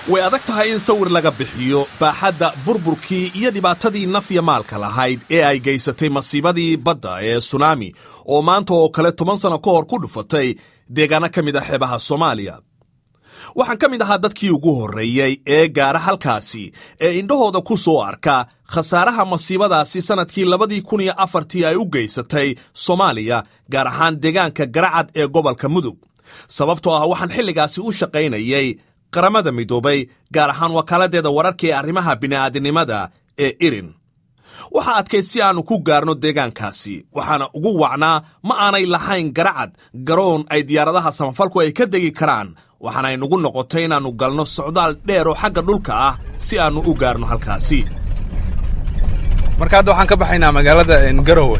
way adag tahay in sawir laga bixiyo baaxadda burburkii iyo dhibaatadii nafya maalka lahayd ee ay geysatay masiibadii badda ee sunaami oo maanta oo kale toban sanno ka hor ku dhufatay deegaano ka mid a xeebaha soomaaliya waxaan ka mid ahaa dadkii ugu horreeyey ee gaara halkaasi ee indhahooda ku soo arka khasaaraha masiibadaasi sannadkii labadii kun iyo afartii ay u geysatay soomaaliya gaar ahaan deegaanka garacad ee gobolka mudug sababtoo ah waxaan xilligaasi u shaqaynayay qaramada midoobay gaar ahaan wakaaladdeeda wararka ee arrimaha bini'aadinimada ee irin waxaa adkay si aannu ku gaarno deegaankaasi waxaana ugu wacnaa ma aanay lahayn garacad garoon ay diyaaradaha samafalku ay ka degi karaan waxaana ay nugu noqotay inaannu galno socdaal dheer oo xagga dhulka ah si aannu u gaarno halkaasi marka hadda waxaan ka baxaynaa magaalada garowe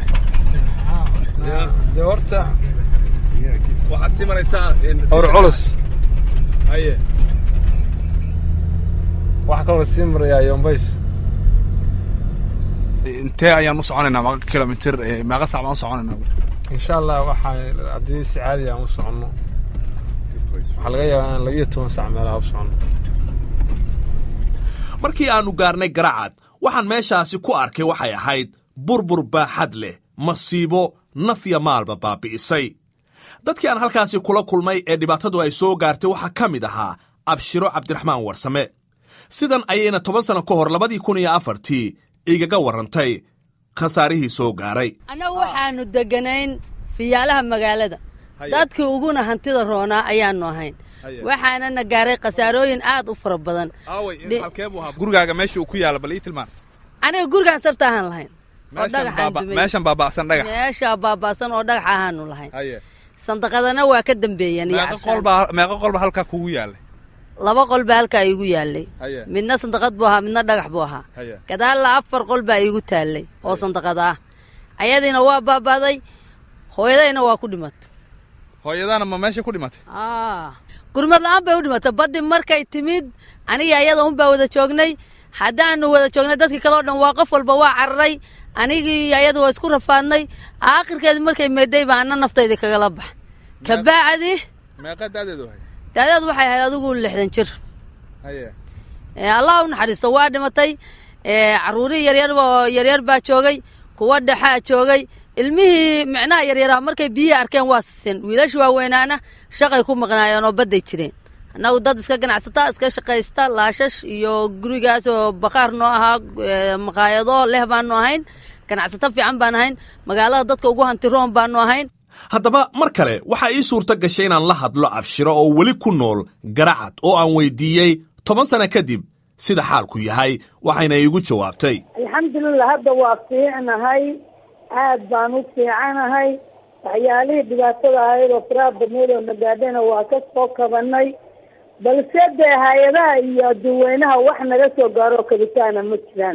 de horta waxaad sii maraysaa hawr culus haye waxaa kaloo sii marayaa yombays intee ayaan u soconaynaa meeqa kilomitir meeqa sac baan u soconaynaa insha allah waxaa haddii si caadi aan u soconno waxaa laga yaabaa inaan labiyo toban sac meelaha u soconno markii aannu gaarnay garacad waxaan meeshaasi ku arkay waxay ahayd burbur baaxad leh masiibo nafya maalba baabi'isay dadkii aan halkaasi kula kulmay ee dhibaatadu ay soo gaartay waxaa ka mid ahaa abshiro cabdiraxmaan warsame sidan ayayna toban sanno ka hor labadii kun iyo afartii igaga warrantay khasaarihii soo gaaray annagu waxaannu degganayn fiyaalaha magaalada dadkii uguna hantida roonaa ayaannu ahayn waxaanana gaaray khasaarooyin aad u fara badan gurigaaga meesha uu ku yaala bal ii tilmaan aniga gurigaan sarta ahaan lahayn oo dhagaxaan meeshan baaba'san dhagax meeshaa baaba'san oo dhagax ahaanu lahayn sandaqadana waa ka dambeeyeen meeqa qolba halkaa kugu yaalay laba qol baa halkaa iigu yaallay midna sandaqad buu ahaa midna dhagax buu ahaa gadaalla afar qol baa iigu taallay oo sandaqad ah ayadiina waa baaba'day hooyadayna waa ku dhimatay hooyadaana ma meesha ku dhimatay gurmad la'aan bay u dhimatay baddi markay timid aniga ayada un baa wada joognay haddaanu wada joognay dadkii kaleo dhan waa qof walba waa cararay anigii ayada waa isku rafaadnay aakhirkeedi markay meeday baa ana naftaydi kagala bax kabacdi meeqa daadeedu ahay daadeed waxay ahayd adigu lixdan jir allah u naxariisto waa dhimatay carruurihii yaryar oo yaryar baa joogay kuwa dhexaa joogay ilmihii micnaha yaryaraa markay biyihii arkeen waa siseen wiilashi waaweynaana shaqay ku maqnaayeen oo badday jireen annagu dad iska ganacsata iska shaqaysta laashash iyo gurigaas oo baqaar noo ahaa maqaayado leh baanu ahayn ganacsato fiican baan ahayn magaalada dadka ugu hantiroon baanu ahayn haddaba mar kale waxaa ii suurto gashay inaan la hadlo abshiro oo weli ku nool garacad oo aan weydiiyey toban sano kadib sida xaalku yahay waxayna iigu jawaabtay alxamdulilah hadda waa fiicnahay aad baan u fiicanahay waxyaalihii dhibaatada ahayd oo faraha badneyd oo nagaadhana waa ka soo kabanay balse dee hay-adaha iyo adduweynaha wax naga soo gaaroo kabitaana ma jiraan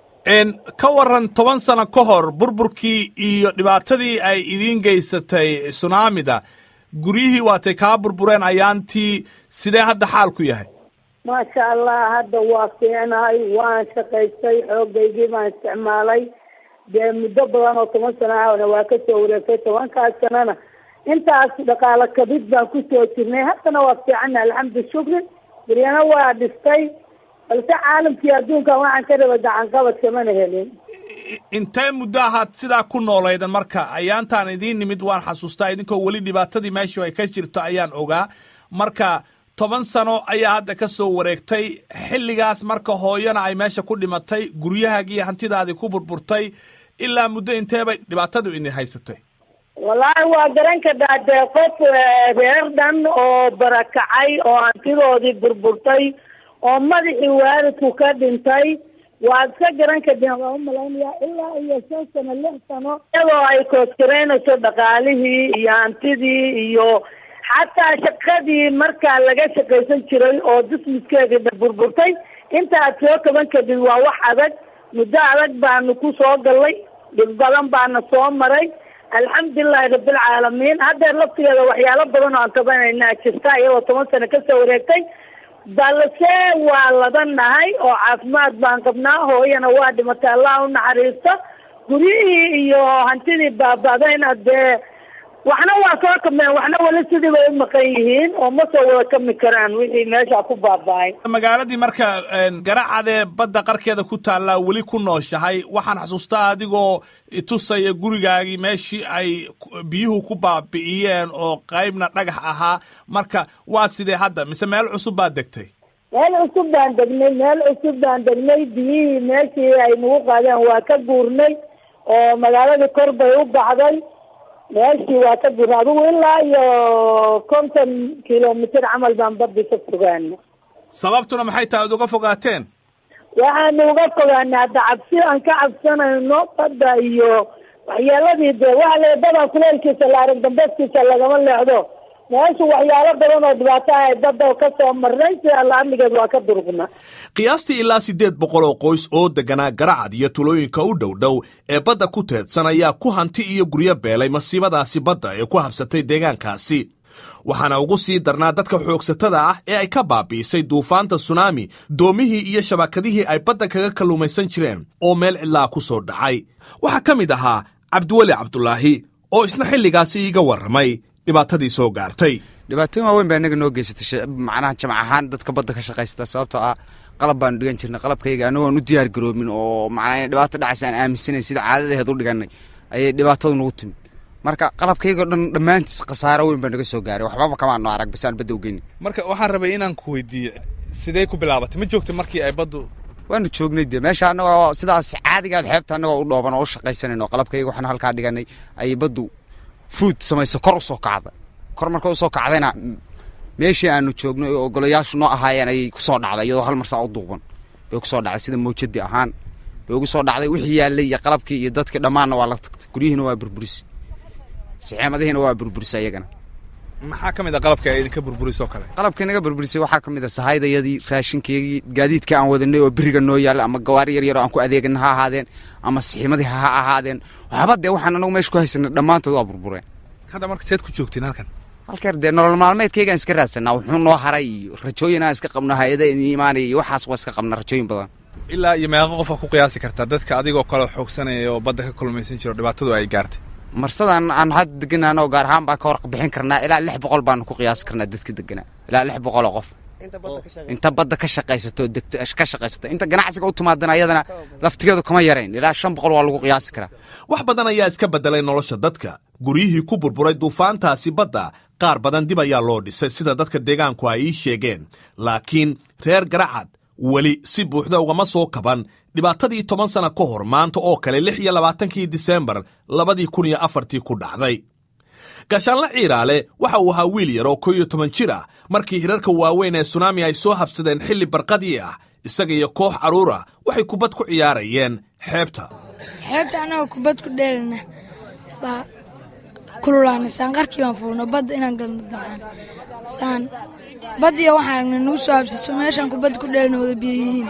ka waran toban sano ka hor burburkii iyo dhibaatadii ay idiin geysatay sunaamida guryihii waatay kaa burbureen ayaantii sidee hadda xaalku yahay maasha allah hadda waa fiicnahay waan shaqaystay xoogaygii baan isticmaalay dee muddo badan oo toban sano ahna waa ka soo wareegtay tobankaas sanana intaas dhaqaalo kabid baan kusoo jirnay haddana waa fiicana alxamdu shukri guryana waa dhistay balse caalamkii adduunkan waxaan ka raba gacanqabad kamana helin intee muddo ahaad sidaa ku noolaydan marka ayaantaan idiin nimid waan xasuustaa idinkoo weli dhibaatadii meeshu ay ka jirto ayaan ogaa marka toban sano ayaa hadda ka soo wareegtay xilligaas marka hooyana ay meesha ku dhimatay guryahaagii hantidaadii ku burburtay ilaa muddo intee bay dhibaatadu idin haysatay wallaahi waa garan kadhaa dee qof reer dhan oo barakacay oo hantidoodii burburtay oo madaxii waalidku ka dhintay waad ka garan kadeen waa umalaynaya ilaa iyo shan sano lix sano iyadoo ay koosgareynayso dhaqaalihii iyo hantidii iyo xataa shaqadii markaa laga shaqaysan jiray oo dismiskeediina burburtay intaad soo kaban kadib waa wax adag muddo adag baanu ku soo gallay dhib badan baana soo maray alxamdulilahi rabbilcaalamiin haddeer laftigeeda waxyaalo badan oo aan kabanaynaa jirta iyadoo toban sano kasoo wareegtay balse waa ladanahay oo caafimaad baan qabnaa hooyana waa dhimatay allah u naxariisto guryihii iyo hantidii baaba'dayna dee waxna waa soo kameen waxna weli sidii bay u maqan yihiin oo ma soo wada kami karaan wixii meesha ku baaba'ay magaaladii marka garacadee badda qarkeeda ku taallaa weli ku nooshahay waxaan xasuustaa adigoo tusaya gurigaagii meeshii ay biyuhu ku baabi'iyeen oo qaybna dhagax ahaa marka waa sidee hadda mise meel cusub baad degtay meel cusub baan degnay meel cusub baan degnay biyihii meeshii ay nagu qaadeen waa ka guurnay oo magaaladii kor bay u baxday meeshii waa ka guurnay adigu ilaa iyo konton kilomitr camal baan badii ka fogaana sababtuna maxay tahay ad uga fogaateen waxaanu uga fogaana hadda cabsi aan ka cabsanayno badda iyo waxyeeladii dee waxa la badan kuleelkiisa la arag dambeskiisa lagama leexdo meeshu waxyaalo badan oo dhibaato ah ay badda ka soo marnay si alla amnigeed waa ka durugna qiyaastii ilaa siddeed boqol oo qoys oo degganaa garacad iyo tulooyinka u dhow dhow ee badda ku teedsan ayaa ku hanti iyo guryo beelay masiibadaasi badda ee ku habsatay deegaankaasi waxaana ugu sii darnaa dadka xoogsatada ah ee ay ka baabi'isay duufaanta sunaami doomihii iyo shabakadihii ay badda kaga kalluumaysan jireen oo meel cidlaa ku soo dhacay waxaa ka mid ahaa cabdiweli cabdulaahi oo isna xilligaasi iiga warramay dhibaatadii soo gaartay dhibaatooyin waaweyn baa inaga noo geysatay macnaha jamac ahaan dadka badda ka shaqaysta sababtoo ah qalab baanu dhigan jirnay qalabkayga anagoon u diyaar garoomin oo macnaa inay dhibaato dhacaysa aan aaminsanayn sida caadadaheed u dhiganay ayay dhibaatadu nagu timid marka qalabkaygao dhan dhammaantiis khasaaro weyn baa naga soo gaaray waxbaba kamaano arag bas aan badda u geynin marka waxaan rabay inaan ku weydiiyo sidee ku bilaabatay ma joogtay markii ay baddu waanu joognay dee meesha anagoo sidaas caadigaad xeebta anagoo u dhooban oo u shaqaysanayn oo qalabkayga waxaan halkaa dhiganay ayay baddu fruud samayso kor usoo kacda kor marka usoo kacdayna meeshii aanu joognay oo golayaashu noo ahaayeen ayay kusoo dhacday iyadoo hal marsaa u duuban bay kusoo dhacday sida mawjadi ahaan bay ugu soo dhacday wixii yaallay iyo qalabkii iyo dadkii dhammaanna waa la tagtay guryihiina waa burburis sixeemadihiina waa burburisa iyagana maxaa ka mid a qalabka ay idinka burburisoo kale qalabkii naga burburisay waxaa ka mid a sahaydayadii raashinkeygii gaadiidkii aan wadanay oo beriga noo yaalla ama gawaari yar yar oo aan ku adeegana ha ahaadeen ama sixiimadii ha ahaadeen waxba dee waxaan anagu meesha ku haysanay dhammaantood waa burbureen hadda marka seed ku joogtiin halkan halkeer dee nolol maalmeedkaygaan iska raadsanaa wuxuu noo haray iyo rajooyin aan iska qabno hay-ada idin imaanaya iyo waxaas waa iska qabna rajooyin badan ilaa iyo meeqa qofa ku qiyaasi kartaa dadka adigoo kale xoogsanaya oo badda ka kulmaysan jiro dhibaatadu ay gaartay marsadan aan hadda deganaan oo gaar ahaan baan ka warqa bixin karnaa ilaa lix boqol baanu ku qiyaasi karnaa dadka deganaa ilaa lix boqol oo qof inta badda ka shaqaysato degto ka shaqaysata inta ganacsiga u timaadana ayadana laftigeedu kama yarayn ilaa shan boqol waa lagu qiyaasi karaa wax badan ayaa iska beddelay nolosha dadka guryihii ku burburay duufaantaasi badda qaar badan dib ayaa loo dhisay sida dadka deegaanku ay ii sheegeen laakiin reer garacad weli si buuxda ugama soo kaban dhibaatadii toban sana ka hor maanta oo kale lix iyo labaatankii disembar labadii kun iyo afartii ku dhacday gaashaanle ciiraale waxa uu ahaa wiil yar oo ko iyo toban jir ah markii hirarka waaweyn ee sunaami ay soo habsadeen xilli barqadii ah isaga iyo koox carruur ah waxay kubad ku ciyaarayeen xeebta xeebta annagoo kubad ku dheelina baa kululaana saan qarkii baan fuulno badda inaan galno dabcaan saan baddiyo waxaan aragnay nagu soo habsiiso meeshaan kubad ku dheelina wada biyo yihiin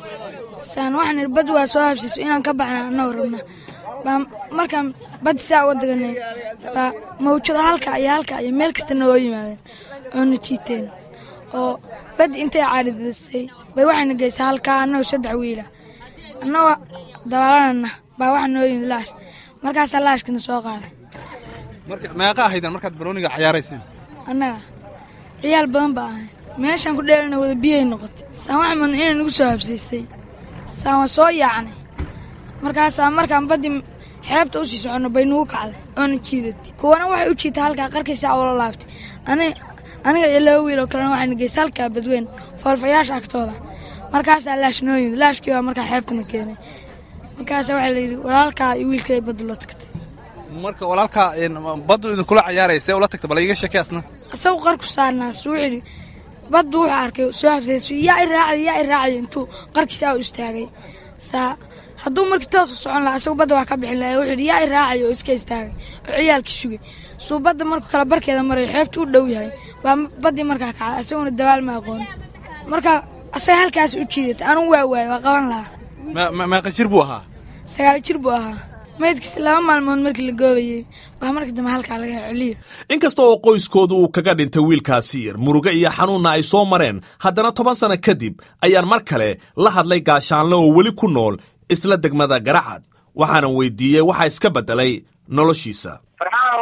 saan waxaan idhi badda waa soo habsiiso inaan ka baxna annagoo rabna baa markaan baddi saa uga daganay baa mawjada halka iyo halka iyo meel kasta nagoo yimaadeen oona jiiteen oo baddi intay caaridisay bay waxayna geysay halkaa annagoo saddex wiila annagoo dabaalanana baa waxa noo yimid laash markaasaa laashkana soo qaaday marka meeqa ahaydan markaad barooniga cayaarayseen annaga ciyaal badan baa ahay meeshaan ku dheelana wada biyay noqotay saan waxa mudna inay nagu soo habsiisay saan waa soo yaacnay markaasaa markaan baddi xeebta u sii soconno bay nagu kacday oona jiidatay kuwana waxay u jiitay halkaa qarkaysaa ula laabtay aniga iyo laba wiil oo kalena waxayna geysay halkaa badweyn foolfayaasha agtooda markaasaa laash noo yimid laashkii baa markaa xeebtana keenay markaasaa waxaa la yidhi walaalkaa iyo wiilkay badda loo tagtay marka walaalkaa baddu idinkula cayaaraya see ula tagta bal iiga sheekay asna isagu qarku saarnaas wuxuu yidhi baddu wuxuu arkay soo habsayso yaa i raacday yaa i raacday intuu qarkiisaa u istaagay saa hadduu markii toosu socon lahaa isagu badda waa ka bixin lahaa wuxuu yidhi yaa i raacay oo iska istaagay oo ciyaalkii sugay suu badda markuu kala barkeeda marayo xeebtu u dhow yahay baa baddii markaa kacday isaguna dabaal ma aqoon marka asaga halkaas u jiidatay anugu waa waayo waa qaban lahaa meeqa jir buu ahaa sagaal jir buu ahaa meydkiisa laba maalmood markii la goobayey baa markii dambe halkaa laga celiyo inkasta oo qoyskoodu uu kaga dhintay wiilkaasi yar murugo iyo xanuunna ay soo mareen haddana toban sanno kadib ayaan mar kale la hadlay gaashaanle oo weli ku nool isla degmada garacad waxaanan weydiiyey waxaa iska beddelay noloshiisa farxaan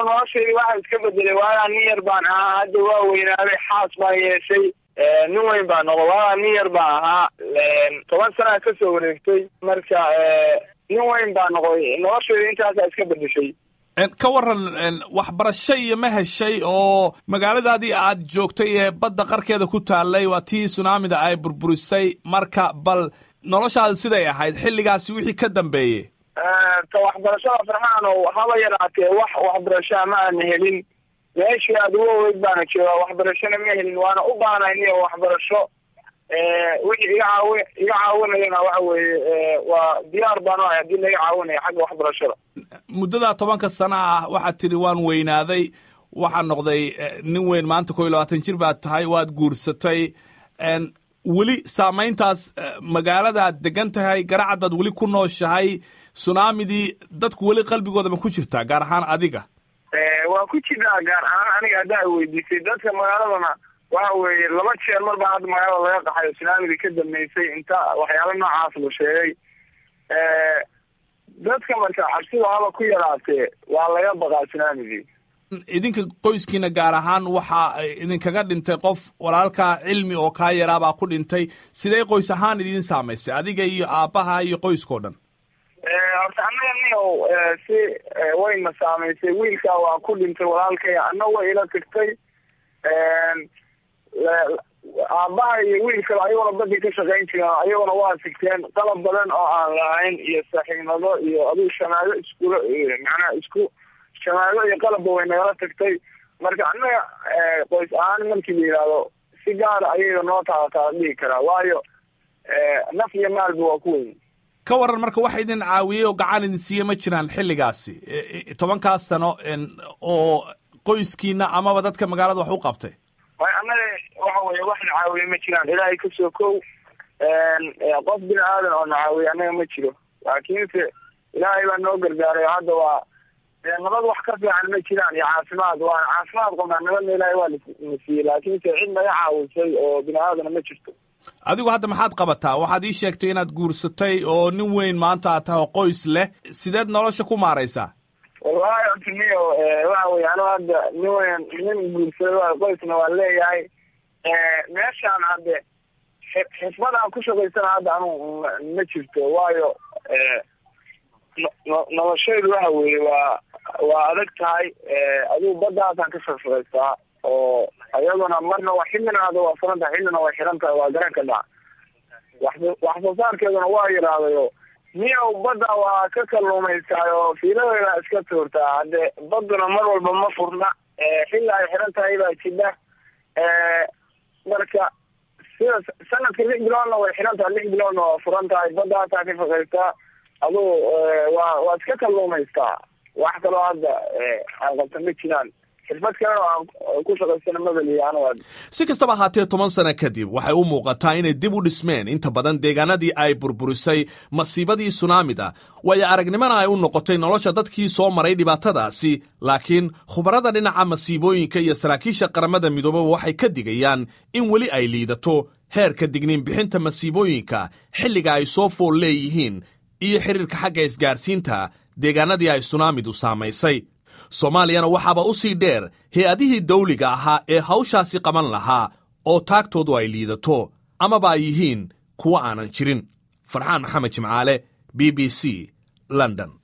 noloshaydii waxaa iska bedelay waagaa nin yar baan ahaa hadda waa weynaaday xaas baan yeeshay nin weyn baan noqo waagaa nin yar baan ahaa toban sanaa kasoo wareegtay marka nin weyn baan noqoy noloshayda intaasaa iska bedeshay ka waran waxbarasho iyo ma heshay oo magaaladaadii aad joogtay ee badda qarkeeda ku taallay waa tii sunaamida ay burburisay marka bal noloshaada siday ahayd xilligaasi wixii ka dambeeyey ta waxbarashada farxaano haba yaraatee wax waxbarashaa ma aana helin meeshii aad uga ogeyd baana joogaa waxbarashona ma helin waana u baanayniyo waxbarasho wixii iga caawi iga caawinayana waxa weeye waa diyaar baan u ahay haddii laga caawinayo xagga waxbarashada muddadaa tobanka sana ah waxaad tidhi waan weynaaday waxaa noqday nin weyn maanta ko iyo labaatan jir baad tahay waad guursatay weli saamayntaas magaaladaad degan tahay garacad baad weli ku nooshahay sunaamidii dadku weli qalbigooda ma ku jirtaa gaar ahaan adiga waa ku jirtaa gaar ahaan aniga haddaa weydiisay dadka magaaladana waxa weeye laba jeer mar baa hadda magaalada laga qaxayo sunaamidii ka dambeysay inta waxyaalo noocaas la sheegay dadka marka cabsida haba ku yaraatee waa laga baqaa sunaamidii idinka qoyskiina gaar ahaan waxaa idinkaga dhintay qof walaalkaa cilmi oo kaa yaraabaa ku dhintay sidee qoys ahaan idin saamaysay adiga iyo aabbaha iyo qoyskao dhan horta annaga niow si wayna saamaysay wiilkaa waa ku dhintay walaalkay anna way ila tagtay aabbaha iyo wiil kale ayagona badii ka shaqayn jireen ayagona waa sigteen qalab badan oo aan lahayn iyo saaxiibnado iyo adigu shamaado iskula macnaha isku shamaado iyo qalabba way nagala tagtay marka annaga qoys ahaan markii la yidhaahdo si gaara ayaga noo taalataa dhihi karaa waayo naf iyo maalba waa ku weyn ka waran marka waxa idin caawiyey oo gacan idin siiye ma jiraan xilligaasi tobankaas sano oo qoyskiina amaba dadka magaalada wax u qabtay way annaga waxa weye wax na caawiye ma jiraan ilaahay kasoo kow qof bini aadan oo na caawiye annaga ma jiro laakiinse ilaahay baa noo gargaaray oo hadda waa nabad wax ka fiican ma jiraan iyo caafimaad waana caafimaad qabnaa nabadna ilaahay waa na siiyey laakiinse cid naga caawisay oo bini aadana ma jirto adigu hadda maxaad qabataa waxaad ii sheegtay inaad guursatay oo nin weyn maanta aad tahay oo qoys leh sideed nolosha ku maaraysaa wallahi horta niyo waxa weye anu hadda nin weyn nin guursaday waa qoysna waa leeyahay meeshaan hadde xisbad aan ku shaqaysana hadda anu ma jirto waayo noloshaydu waxa weeye waa waa adag tahay adigu baddaasaan ka shaqshaqaystaa oo ayaduna marna waa xillina ada waa furan tahay xillina way xiran tahay waa garan ka dhac wax wax soo saarkeeduna waa yidhaahdayo niyow badda waa ka kalluumaysaay oo fiiladeeda iska tuurtaa hadde badduna mar walba ma furna xilla ay xiran tahay baa jidha marka sida sanadka lix biloodna way xiran tahay lix biloodna waa furan tahay baddaasaa ka shaqaystaa adugu waa waa iska kalluumaystaa wax kaloo hadda aan qabta ma jiraan xirfad kalena aan ku shaqaysana mabaliya si kastaba ahaatee toban sano kadib waxay u muuqataa inay dib u dhismeen inta badan deegaanadii ay burburisay masiibadii sunaamida waayo aragnimana ay u noqotay nolosha dadkii soo maray dhibaatadaasi laakiin khubarada dhinaca masiibooyinka iyo saraakiisha qaramada midoobaba waxay ka digayaan in weli ay liidato heerka digniin bixinta masiibooyinka xilliga ay soo fool leeyihiin iyo xiriirka xagga isgaarsiinta deegaanadii ay sunaamidu saamaysay soomaaliyana waxaaba u sii dheer hay-adihii dawliga ahaa ee hawshaasi qaban lahaa oo taagtoodu ay liidato amaba ay yihiin kuwo aanan jirin farxaan maxamed jimcaale b b c london